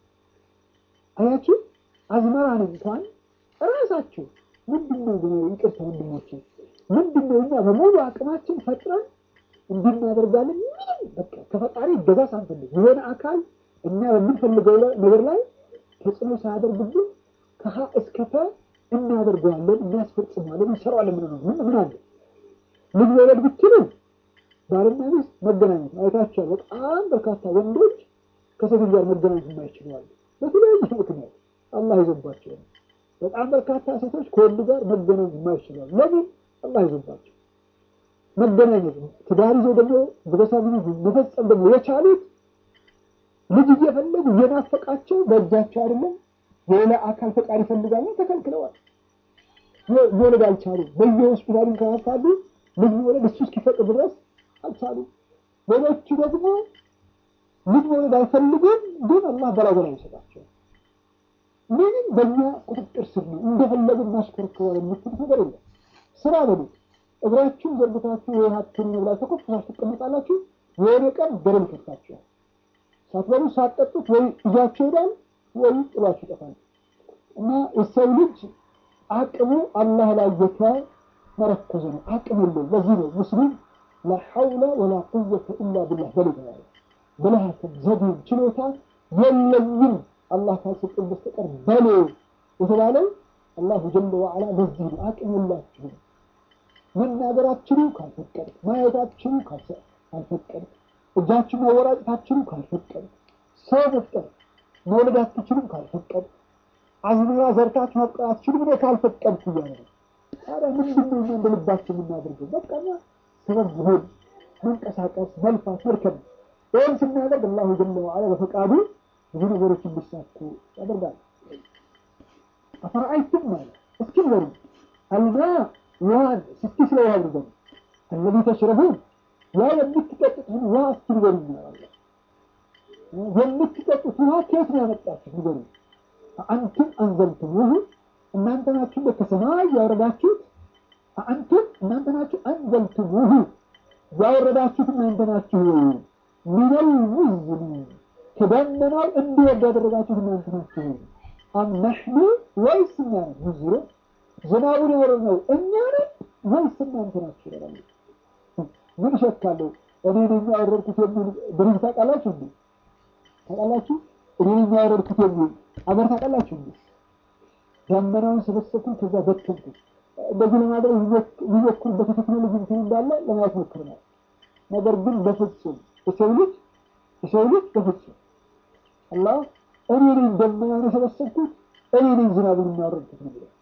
አያችሁ አዝመራን እንኳን ራሳችሁ ምንድነው ብሎ ይቅርታ ወንድሞች፣ ምንድነው እኛ በሙሉ አቅማችን ፈጥረን እንድናደርጋለን ምንም በቃ ከፈጣሪ እገዛ ሳንፈልግ የሆነ አካል እኛ በምንፈልገው ነገር ላይ ተጽዕኖ ሳያደርግብን ከሀ እስከ ፐ እናደርገዋለን፣ እናስፈጽመዋለን፣ እንሰራዋለን። ምን ነው ምን ምን አለ ልጅ መውለድ ብትሉ ባልና ሚስት መገናኘት አይታችኋል። በጣም በርካታ ወንዶች ከሴቶች ጋር መገናኘት የማይችሉ አሉ። በተለያየ ምክንያት አላህ ይዞባቸው ነው። በጣም በርካታ ሴቶች ከወንድ ጋር መገናኘት የማይችሉ አሉ። ለምን? አላህ ይዞባቸው መገናኘት ትዳር ይዘው ደግሞ ቤተሰብ መፈጸም ደግሞ የቻሉት ልጅ እየፈለጉ እየናፈቃቸው በእጃቸው አይደለም የሌላ አካል ፈቃድ ይፈልጋሉ፣ ተከልክለዋል። መውለድ አልቻሉ። በየሆስፒታሉ ከፋሉ ልጅ መውለድ እሱ እስኪፈቅድ ድረስ አልቻሉ። ሌሎቹ ደግሞ ልጅ መውለድ አይፈልጉም፣ ግን አላህ በላጎላ ይሰጣቸው። ምንም በእኛ ቁጥጥር ስር ነው፣ እንደፈለግን እናሽከረክረዋለን የምትሉት ነገር የለም። ስራ በሉ እግራችሁን ዘርግታችሁ ወይ ሀብትን ብላችሁ ተኮፍታችሁ ትቀመጣላችሁ። የሆነ ቀን በደል ይከፍታችኋል። ሳትበሉ ሳትጠጡት ወይ ይዟችሁ ይሄዳል ወይ ጥሏችሁ ይጠፋል። እና የሰው ልጅ አቅሙ አላህ ላይ የተመረኮዘ ነው። አቅም የለውም። ለዚህ ነው ሙስሊም ላሐውለ ወላ ቁወተ ኢላ ቢላህ በል ያለ ብልሃትም ዘዴም ችሎታ የለኝም አላህ ካልሰጠኝ በስተቀር በል የተባለው አላሁ ጀለ ወዓላ ለዚህ ነው አቅም የላችሁም መናገራችኑ ካልፈቀድ ማየታችኑ ካልፈቀድ እጃችሁ ማወራጨታችኑ ካልፈቀድ ሰው መፍጠር መውለድ አትችሉም ካልፈቀድ አዝመራ ዘርታችሁ ማብቀል አትችሉም እኔ ካልፈቀድኩ እያለ ነው። ታዲያ ምንድን ነው እኛ እንደ ልባችን የምናደርገው? በቃ እኛ ሰበብ መሆን፣ መንቀሳቀስ፣ መልፋት፣ መርከብ ይህን ስናደርግ አላሁ ጀለ ወዓላ በፈቃዱ ብዙ ነገሮች እንዲሳኩ ያደርጋል። አፈረአይቱም ማለት እስኪ ንገሩ አልማ ውሃን እስኪ ስለ ውሃ ንገሩ አለዚ ተሽረቡን ያ የምትጠጡትን ውሃ እስኪ ንገሩ ይላል። የምትጠጡት ውሃ ከየት ነው ያመጣችሁ ንገሩ። አንቱም አንዘልቱሙሁ እናንተ ናችሁ ከሰማይ ያወረዳችሁት። አንቱም እናንተ ናችሁ አንዘልቱሙሁ ያወረዳችሁት እናንተ ናችሁ። ሚነል ሙዝኒ ከደመናው እንዲወርድ ያደረጋችሁት እናንተ ናችሁ። አም ነሕኑ ወይስ እኛ ነን? ሙዝሮ ዝናቡን ያወረድነው እኛ ነን ወይስ እናንተ ናችሁ? ይላሉ። ምን ሸካለሁ እኔ ነኝ ያወረድኩት የሚል ድርጅት ታውቃላችሁ እንዴ? ታውቃላችሁ? እኔ ነኝ ያወረድኩት የሚል አገር ታውቃላችሁ እንዴ? ደመናውን ሰበሰብኩኝ፣ ከዛ በተንኩት። እንደዚህ ለማድረግ የሚሞክሩበት የቴክኖሎጂ እንትን እንዳለ ለማየት ሞክረናል። ነገር ግን በፍጹም የሰው ልጅ የሰው ልጅ በፍጹም አላህ እኔ ነኝ ደመናውን የሰበሰብኩት እኔ ነኝ ዝናቡን የሚያወርድኩት ነው ብሎ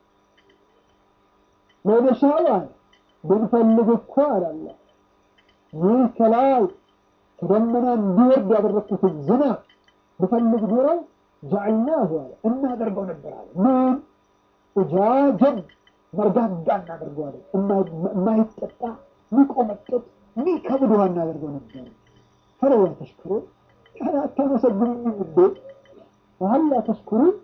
ለነሻው አለ ብንፈልግ እኮ አላለ ይህ ከላይ ከደመና እንዲወርድ ያደረግኩትን ዝናብ ብፈልግ ኖሮ ጀዐልናሁ አለ እናደርገው ነበር አለ ምን እጃጀን መርጋጋ እናደርገዋለን የማይጠጣ ሚቆመጠጥ ሚከብድ ውሃ እናደርገው ነበር ፈለላ ተሽክሩን ያን አታመሰግኑኝም እንዴ ሀላ ተሽኩሩን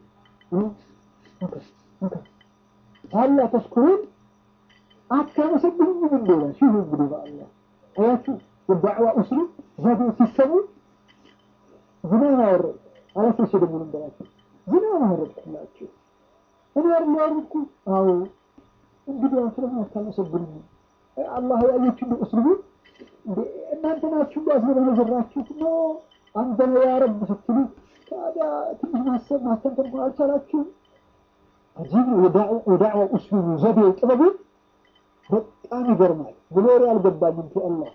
ሀላ ተሽኩሩን አታመሰግኑኝም እንዴ ሽሁ እንግዲህ በአላህ አያችሁ የዳዕዋ ኡስሉ ዘዴ ሲሰሙ ዝናብ አወረድ አላሶች ደግሞ ልንገራችሁ ዝናብ አወረድኩላችሁ እኔ አይደል ያወረድኩ አዎ እንግዲህ ስለምን አታመሰግኑኝም አላህ ያየች እንደ ኡስሉቡ እናንተ ናችሁ እንዳስበለ የዘራችሁት ነው አንተ ነው ያረብ ስትሉ ታዲያ ትንሽ ማሰብ ማስተንተን እንኳን አልቻላችሁም አጂብ ነው የዳዕዋ ኡስሉቡ ዘዴው ጥበቡ በጣም ይገርማል ብሎሪ አልገባኝም ቱ አላህ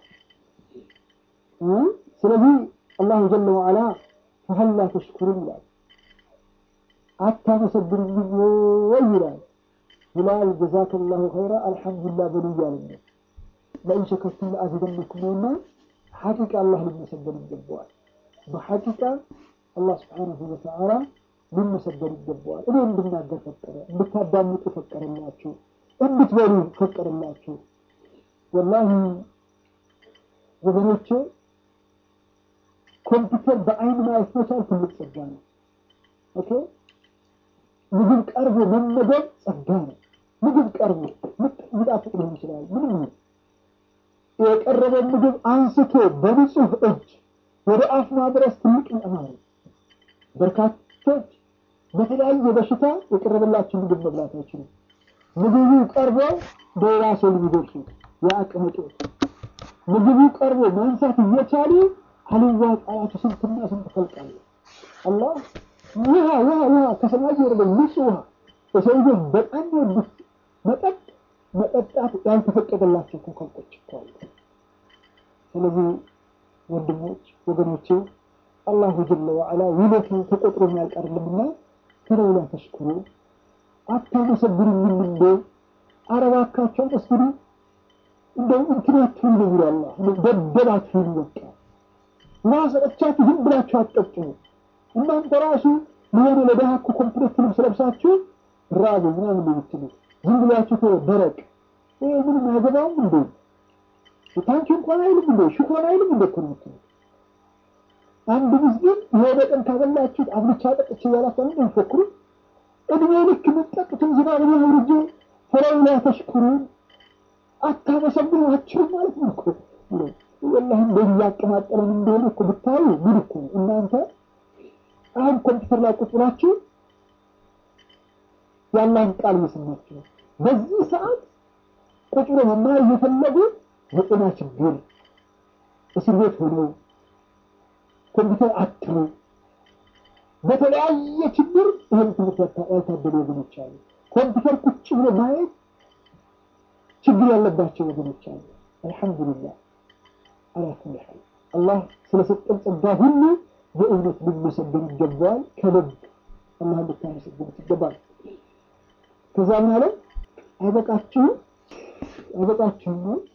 ስለዚህ አላሁ ጀለ ወዓላ ፈሀላ ተሽኩሩን ይላል አታመሰግኑኝም ወይ ይላል ብላል ጀዛከ ላሁ ኸይራ አልሐምዱሊላህ በሉ እያልን ነው ለኢን ሸከርቱም ለአዚደነኩም ነውና ሐቂቃ አላህ ሊመሰገን ይገባዋል በሐቂቃ አላህ ስብሓነሁ ወተዓላ ሊመሰገን ይገባዋል እኔ እንድናገር ፈቀረ እንድታዳምጡ ፈቀረላችሁ እንድትበሉ ፈቀደላችሁ ወላሂ ወገኖቼ ኮምፒውተር በአይን ማየት መቻል ትልቅ ጸጋ ነው ኦኬ ምግብ ቀርቦ መመገብ ጸጋ ነው ምግብ ቀርቦ ሚጣፍጥ ሊሆን ይችላል ምንም ነው የቀረበ ምግብ አንስቶ በንጹህ እጅ ወደ አፍ ማድረስ ትልቅ ኒዕማ ነው በርካቶች በተለያየ በሽታ የቀረበላቸው ምግብ መብላት አይችሉም ምግቡ ቀርቦ በሌላ ሰው የሚደርሱ የአቅም እጦት ምግቡ ቀርቦ ማንሳት እየቻሉ አልዋ ቃላቱ ስንትና ስንት ፈልቃሉ አላህ ውሃ ውሃ ውሃ ከሰማይ ወረደ ንጹህ ውሃ የሰው ልጆች በጣም ወዱት መጠጥ መጠጣት ያልተፈቀደላቸው እኮ ከብቶች እኮ አሉ ስለዚህ ወንድሞች ወገኖቼ አላሁ ጀለ ወዓላ ውለቱ ተቆጥሮ የሚያልቅ አይደለምና ፈለውላ ተሽኩሩ አታመሰግኑኝም እንዴ? ኧረ እባካችሁ አመስግኑ። እንደው እንትን አትሁኑ ነው የሚለው አላህ። ደደብ አትሁኑ። በቃ ውሃ ሰጠቻችሁ ዝም ብላችሁ አትጠጡ። እናንተ ራሱ የሆነ ለድሃ እኮ ኮምፕሌት ልብስ ለብሳችሁ ራቡ ምናምን ነው የምትሉት። ዝም ብላችሁ ተወው ደረቅ። ይሄ ምንም አያገባውም እንዴ? ታንኪ እንኳን አይልም እንዴ? ሽኮን አይልም እንዴ እኮ ነው የምትሉት። አንድ ምስኪን የሆነ ቀን ካበላችሁት አብልቻ ጠጥቼ እያላችሁ ነው የምትፎክሩት። እድሜ ልክ የምትጠጡትን ዝናብ አውርጄ ፈለውላ ተሽኩሩን አታመሰግኗችሁም ማለት ነው እኮ ወላሂ እንደዚህ እያቀማጠለን እንደሆነ እኮ ብታዩ ምን እኮ እናንተ አሁን ኮምፒውተር ላይ ቁጭ ብላችሁ ያላህን ቃል እየሰማችሁ ነው። በዚህ ሰዓት ቁጭ ብሎ መማር እየፈለጉ የጤና ችግር እስር ቤት ሆነው ኮምፒውተር አትሩ በተለያየ ችግር ይህን ትምህርት ያልታደሉ ወገኖች አሉ። ኮምፒውተር ቁጭ ብሎ ማየት ችግር ያለባቸው ወገኖች አሉ። አልሐምዱሊላህ አላ ኩሊ ሐል አላህ ስለሰጠን ጸጋ ሁሉ በእውነት ልመሰገን ይገባዋል። ከልብ አላህ ልታመሰግኑት ይገባል። ከዛ ምን አለ? አይበቃችሁም አይበቃችሁም ነው